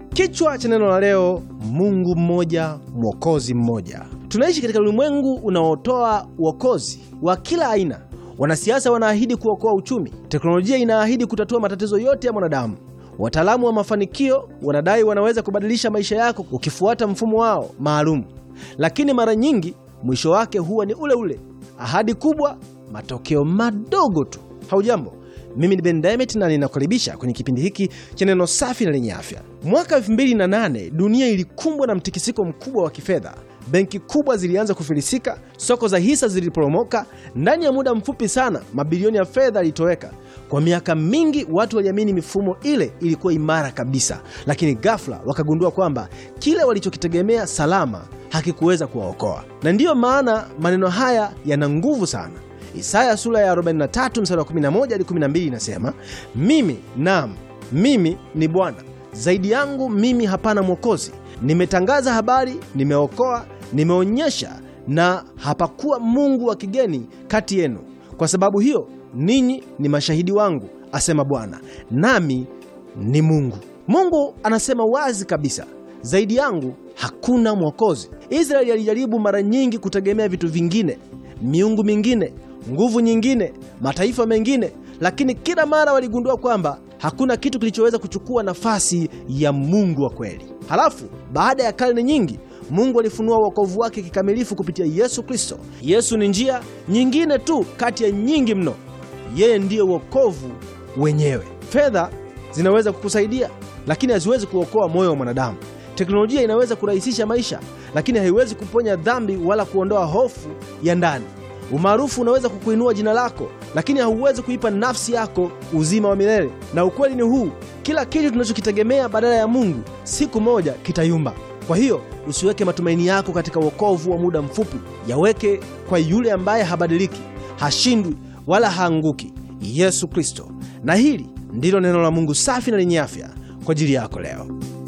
Kichwa cha neno la leo, Mungu mmoja, mwokozi mmoja. Tunaishi katika ulimwengu unaotoa uokozi wa kila aina. Wanasiasa wanaahidi kuokoa uchumi, teknolojia inaahidi kutatua matatizo yote ya mwanadamu. Wataalamu wa mafanikio wanadai wanaweza kubadilisha maisha yako ukifuata mfumo wao maalum, lakini mara nyingi mwisho wake huwa ni ule ule, ahadi kubwa, matokeo madogo tu. Haujambo, mimi ni Ben Demet na ninakukaribisha kwenye kipindi hiki cha neno safi na lenye afya. Mwaka 2008 dunia ilikumbwa na mtikisiko mkubwa wa kifedha. Benki kubwa zilianza kufilisika, soko za hisa ziliporomoka. Ndani ya muda mfupi sana, mabilioni ya fedha yalitoweka. Kwa miaka mingi watu waliamini mifumo ile ilikuwa imara kabisa, lakini ghafla wakagundua kwamba kile walichokitegemea salama hakikuweza kuwaokoa. Na ndiyo maana maneno haya yana nguvu sana. Isaya sura ya 43 mstari wa 11 hadi 12 inasema, mimi naam, mimi ni Bwana, zaidi yangu mimi hapana mwokozi. Nimetangaza habari, nimeokoa, nimeonyesha, na hapakuwa mungu wa kigeni kati yenu. Kwa sababu hiyo ninyi ni mashahidi wangu, asema Bwana, nami ni Mungu. Mungu anasema wazi kabisa, zaidi yangu hakuna mwokozi. Israeli alijaribu mara nyingi kutegemea vitu vingine, miungu mingine, nguvu nyingine, mataifa mengine, lakini kila mara waligundua kwamba hakuna kitu kilichoweza kuchukua nafasi ya Mungu wa kweli. Halafu baada ya karne nyingi Mungu alifunua wokovu wake kikamilifu kupitia Yesu Kristo. Yesu ni njia nyingine tu kati ya nyingi mno. Yeye ndiye wokovu wenyewe. Fedha zinaweza kukusaidia, lakini haziwezi kuokoa moyo wa mwanadamu. Teknolojia inaweza kurahisisha maisha, lakini haiwezi kuponya dhambi wala kuondoa hofu ya ndani. Umaarufu unaweza kukuinua jina lako, lakini hauwezi kuipa nafsi yako uzima wa milele. Na ukweli ni huu, kila kitu tunachokitegemea badala ya Mungu siku moja kitayumba. Kwa hiyo usiweke matumaini yako katika wokovu wa muda mfupi, yaweke kwa yule ambaye habadiliki, hashindwi wala haanguki, Yesu Kristo. Na hili ndilo neno la Mungu safi na lenye afya kwa ajili yako leo.